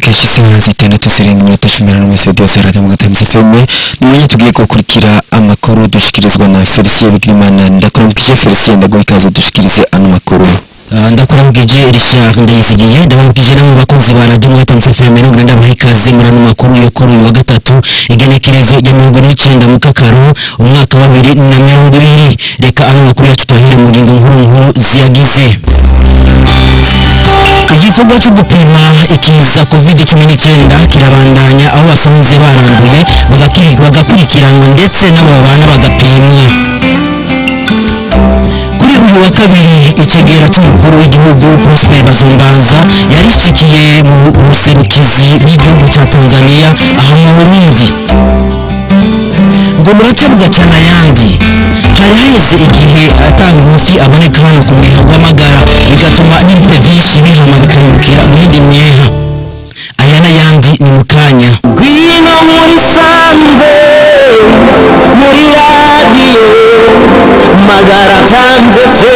kenshi isaha zitandatu zirenga iminota cumi n'umwe sediyo sarata mu gatanu fm nimenya tugiye gukurikira amakuru dushikirizwa na felicien bigirimana ndakuramukije felicien ndaguha ikaze dushikirize ano makuru ndakuramukije richard ndayizigiye ndabaramukije namwe bakunzi ba radiyo mu gatanu fm mirongo ine ndabaha ikaze muri ano makuru yo kuri uyu wa gatatu igenekerezo rya mirongo ine n'icyenda mu kakaro umwaka wa bibiri na mirongo ibiri reka ano makuru yacu tuyahere mu ngingo nkuru nkuru ziyagize igikorwa cyo gupima ikiza covid cumi n'icyenda kirabandanya aho basanze baranduye bagakiri- bagakurikiranwa ndetse n'abo babana bagapimwa kuri uyu wa kabiri icegera cy'umukuru w'igihugu prosper bazombanza yarishikiye mu buserukizi bw'igihugu cya tanzania aha mu burundi ngo mureke bugacana ayandi hari haheze igihe atanga umufi aboneka hano ku mwiha w'amagara bigatuma n'ibipe byinshi bihama bikamukira mu yindi myeha aya n'ayandi ni mu kanya ngwino muri sanze muri radiyo magara tanze fe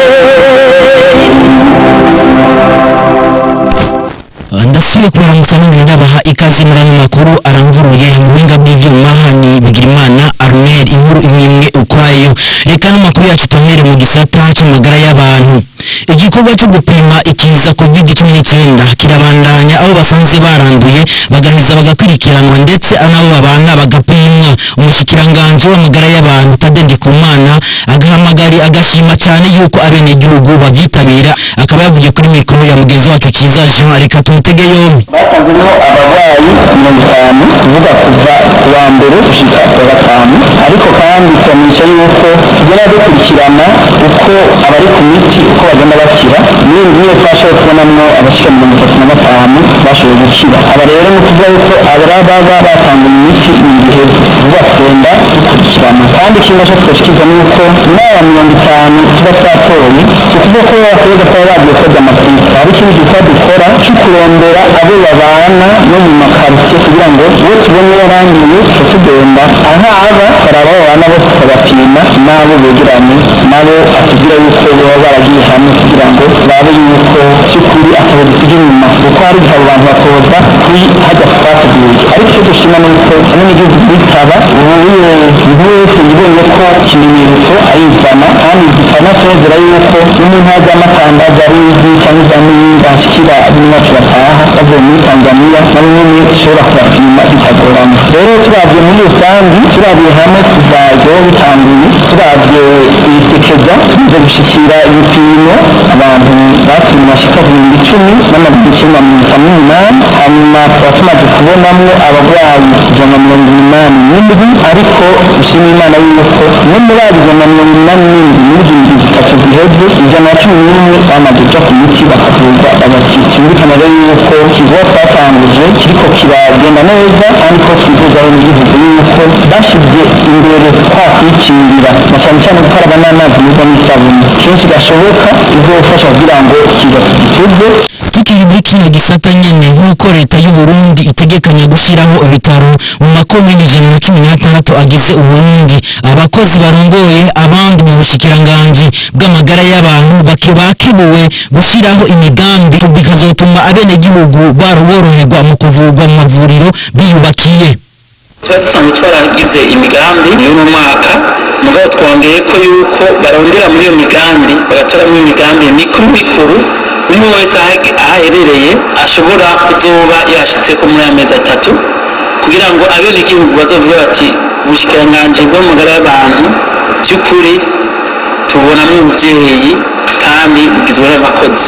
ndasubiye kubaramutsa nongera ndabaha ikaze muri ano makuru aramvuruye mu buhinga bw'ibyuma ni bigirimana armel inkuru imwe imwe ukwayo reka n'amakuru yacu tuhere mu gisata cy'amagara y'abantu igikorwa cyo gupima ikiza covid cumi n'icyenda kirabandanya aho basanze baranduye bagaheza bagakurikiranwa ndetse n'abo babana bagapimwa umushikiranganji w'amagara y'abantu tade ndikumana agahamagari agashima cyane yuko abenegihugu babyitabira akaba yavugiye kuri mikoro ya mugenzi wacu cyiza jean reka tumutege yombi batanzemo abarwayi mirongo itanu kuvuga kuva ku wa mbere gushika ku wa gatanu ariko kandi turamenyesha yuko tugenda dukurikirana uko abari ku miti uko bagenda bakira muri iyi niyo twashoboye kubonamo abashika mirongo itatu na batanu bashoboye gukira aba rero ni ukuvuga yuko abari baba batanze imiti mu gihe vuba tugenda dukurikirana kandi ikindi cyo twashikiriza ni uko n'aba mirongo itanu tuba twatoye si ukuvuga ko bakwiye kuba bagiye koza amapinta hari ikindi gikorwa dukora cyo kurondera abo babana no mu makaritsiye kugira ngo uwo tubonye yaranduye tuba tugenda ahaba baraba babana bose tukabapima n'abo begeranye nabo atubwira yuko baba baragiye hamwe kugira ngo babe yuko by'ukuri akaba dusiga inyuma kuko hari igihe abo bantu bakoza kuri hajya twateguye ariko icyo dushima ni uko hamwe n'igihugu bitaba ubu buri wese yibonye ko ikimenyetso ayizana kandi zikanatezera yuko n'umuntu hajyamo atangaza ari izi cyangwa iza n'iyindi ashikira bimwe bacu bataha bavuye muri tanzania nabo nyine ushobora kubapima bitagoranye rero turabye muri rusange turabiye hamwe kuva ejo bitanguye turabye ibisekeza tumaze gushikira ibipimo abantu bapimwe bashika ku bihumbi icumi n'amagana icyenda na mirongo itanu n'umunani hanyuma tukaba tumaze kubonamo abarwayi ijana na mirongo inani n'indwi ariko dushima imana yuko no muri abo ijana na mirongo inani n'indwi muri izi ndwi zitatu ziheze ijana na cumi n'imwe bamaze kuja ku miti bakavurwa bagakira cyumvikana rero yuko ikigo twatanguje kiriko kiragenda neza kandi ko twifuza n'igihugu yuko bashyize imbere kwa kwikingira na cyane cyane gukaraba n'amazi meza n'isabune kenshi gashoboka bizofasha kugira ngo kiza tugituze tukiri muri kino gisata nyene nk'uko leta y'u Burundi itegekanya gushyiraho ibitaro mu makomini ijana na cumi n'atandatu agize uburundi abakozi barongoye abandi mu bushikiranganji bw'amagara y'abantu baki- bakibuwe gushyiraho imigambi bikazotuma abenegihugu baroboroherwa mu kuvurwa mu mavuriro biyubakiye tuba dusanzwe twaragize imigambi y'uno mwaka mugabo twongeye ko yuko barondera muri iyo migambi bagatoramo imigambi mikuru mikuru umwe wese aho aho aherereye ashobora kuzoba yashitse ko muri amezi atatu kugira ngo abenegihugu bazovuge bati ubushikiranganji bw'amagara y'abantu by'ukuri tubonamo ubuvyeyi kandi bugizwe n'abakozi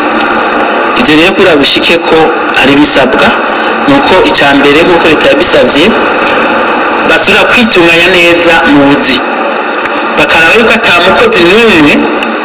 ibyo rero kugira bishike ko ari bisabwa ni uko icya mbere nk'uko leta yabisabye basubira kwitunganya neza mu buzi bakaraba yuko ata mukozi n'umwe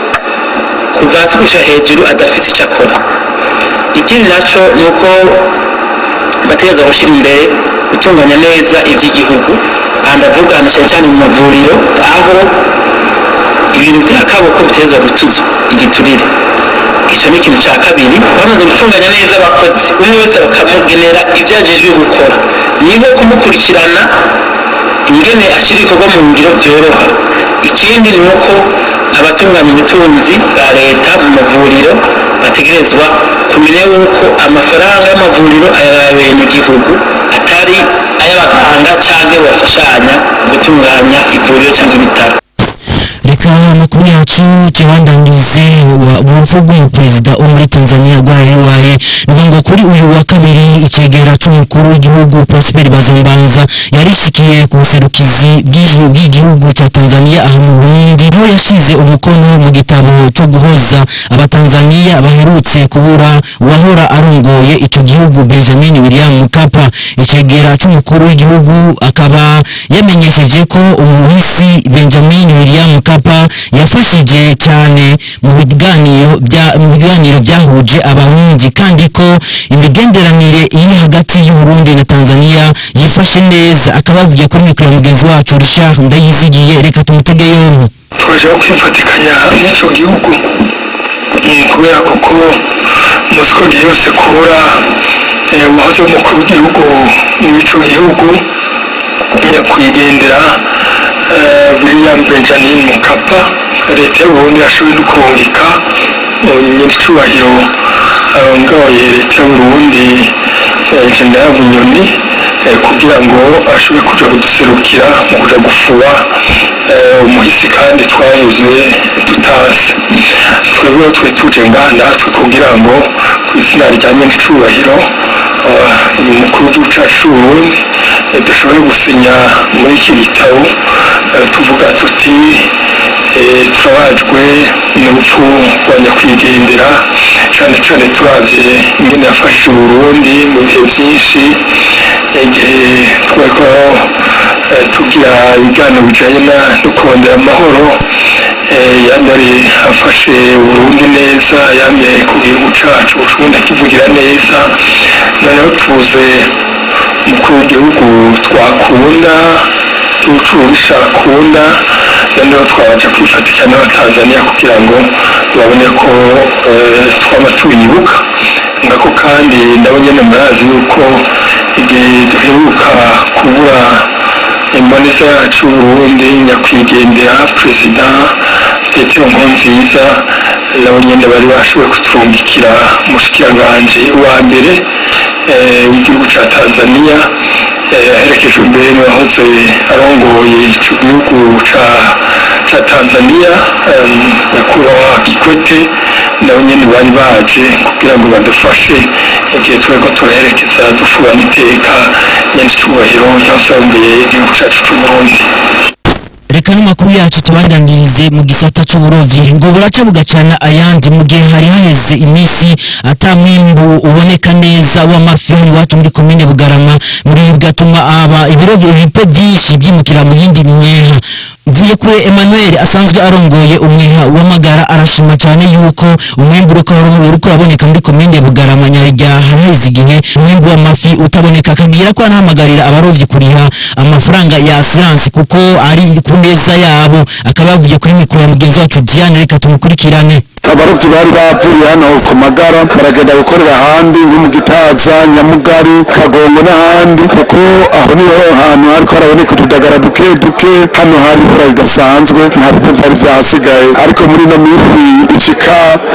kuva hasi gushika hejuru adafite icyo akora ikindi nacyo ni uko bategereza gushyira imbere gutunganya neza iby'igihugu aha ndavuga na cyane cyane mu mavuriro aho ibintu bya kaboko biteza gutuzwa igiturire icyo ni ikintu cya kabiri bamaze gutunganya neza abakozi umwe wese bakamugenera ibyo ajejwe gukora niba kumukurikirana ingene ashyira ibikorwa mu ngiro byoroha ikindi ni uko abatunganya ubutunzi bwa leta mu mavuriro bategerezwa kumenya yuko amafaranga y'amavuriro ay'abenegihugu atari ay'abaganga cyangwa bafashanya mu gutunganya ivuriro cyangwa ibitaro reka amakuru yacu tubandanyirize urupfu rw'umuperezida wo muri tanzania rwaraye ni ngo kuri uyu wa kabiri icegera c'umukuru w'igihugu prosper bazombanza yarishikiye ku buserukizi bw'igi- bw'igihugu ca tanzania aha mu burundi aho yashize umukono mu gitabo co guhoza abatanzania baherutse kubura uwahora arongoye ico gihugu benjamin william mkapa icegera c'umukuru w'igihugu akaba yamenyesheje ko umuhisi benjamin william mkapa yafashije cyane mu biganiro bya mu biganiro byahuje abarundi kandi ko imigenderanire iri hagati y'uburundi na tanzania yifashe neza akaba yavugiye kuri mikoro ya mugenzi wacu richard ndayizigiye reka tumutege yombi twaje kwifatikanya n'icyo gihugu Mm, kubera kuko muzi ko ryose kubura eh, uwahoze umukuru w'igihugu w'icyo gihugu nyakwigendera eh, william benjamin mukapa leta y'uburundi yashoboye no kurungika eh, nyir'icyubahiro arongoye leta y'uburundi eh, general bunyoni eh, kugira ngo ashobore kuja kuduserukira mu kuja gufuba eh, umuhisi kandi twabuze tutazi twebwe twe tuje ngaha natwe kugira ngo ku izina rya nyir'icyubahiro ah, umukuru w'igihugu cacu c'uburundi eh, dushobore gusinya muri iki gitabo eh, tuvuga tuti eh, turabajwe n'urupfu rwa nyakwigendera cyane cyane turavye ingene yafashije uburundi mu bihe byinshi igihe twariko eh, tugira ibiganiro bijanye na- no kurondera amahoro eh, yamye afashe uburundi neza yamye ku gihugu cacu uburundi akivugira neza noneho tubuze umukuru w'igihugu twakunda igihugu c'uburundi cakunda noneho twabaja kwifatikanya n'abatanzaniya kugira ngo babone ko eh, twaba tubibuka ngako kandi nabo nyene murazi yuko igihe duheruka kubura imboneza yacu y'uburundi nyakwigendera perezida petero nkurunziza nabo nyene bari bashoboye kuturungikira umushikiranganji wa mbere eh, w'igihugu ca tanzaniya eh, aherekejwe mbere n'uwahoze arongoye ico gihugu ca ca tanzaniya em, nyakubahwa kikwete nabo nyene bari baje kugira ngo badufashe igihe turiko turaherekeza dufubana iteka nyir'icyubahiro yahoze arongoye igihugu cacu c'uburundi reka n'amakuru yacu tubandanirize mu gisata c'uburovyi ngo buraca bugacana ayandi mu gihe hari haheze iminsi ata mwimbu uboneka neza w'amafi hano iwacu muri komine bugarama muri bigatuma aba ibirobyo ibipe vyinshi vyimukira mu yindi myeha mvuye kuri emmanuel asanzwe arongoye umwiha w'amagara arashima cyane yuko umwimbu uriko uriko uraboneka muri komine bugarama nyarya haraheze igihe umwimbu w'amafi utaboneka akagira ko anahamagarira abarovyi kuriha amafaranga ya asiransi kuko ari ku neza yabo akaba yavugiye kuri mikoro ya mugenzi wacu diane reka tumukurikirane abarobyi bari bavuye hano ku magara baragenda gukorera ahandi nko mu gitaza nyamugari kagongo n'ahandi kuko aho niho hantu hariko haraboneka utudagara duke duke hano hari ibura ridasanzwe nta bintu vyari vyahasigaye ariko muri ino minsi ishika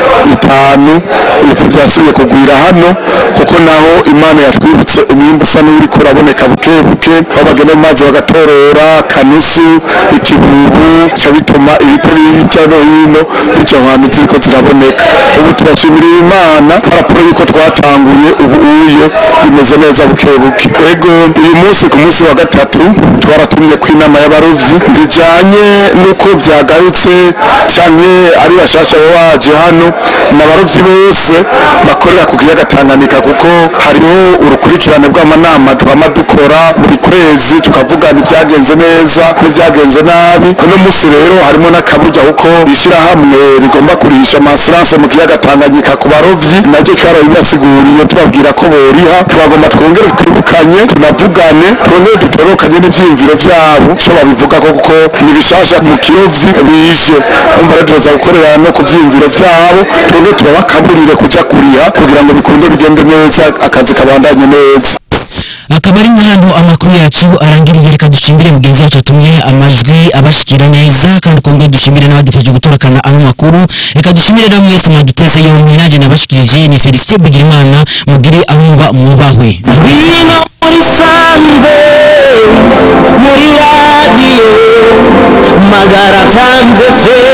itanu ibintu vyasubiye kugwira hano kuko naho imana yatwibutse umwimbu usa n'uriko uraboneka buke buke aho bagenda mu mazi bagatorora kanusu ikibubu bica bituma ibitari hirya no hino bica ahantu ziriko ziraboneka ubu turashimira imana paraporo yuko twatanguye ubu uye bimeze neza buke buke ego uyu munsi ku munsi wa gatatu twaratumye ku inama y'abarovyi bijanye n'uko vyagarutse canke ari bashasha baba baje hano n'abarovyi bose bakorera ku kiyaga Tanganyika kuko hariho urukurikirane rw'amanama twama dukora buri kwezi tukavugana ibyagenze neza n'ibyagenze nabi uno munsi rero harimo n'akaburya kuko ishyirahamwe rigomba kurisha amasurance mu kiyaga Tanganyika ku barovyi naryo twarabibasiguriye tubabwira ko boriha twagomba twongere twibukanye tunavugane twongere dutorokanye n'ivyiyumviro vyabo co babivuga ko kuko ni bishasha mu kirovyi bije umva rero tuza gukorera no ku vyiyumviro vyabo twongere turabakaburire kuja kuriha kugira ngo bikunde bigende neza akazi kabandanye neza akaba ari nk'ahantu amakuru yacu arangiriye reka ducimbire mugenzi wacu atumye amajwi abashikira neza kandi kongere dushimire n'abadufashe gutorokana ano makuru reka dushimire na mwese mwaduteze yombi nanjye nabashikirije ni felicien bigirimana mugire aho muba mwubahwe ngwino muri sanze muri radiyo magara tanze fe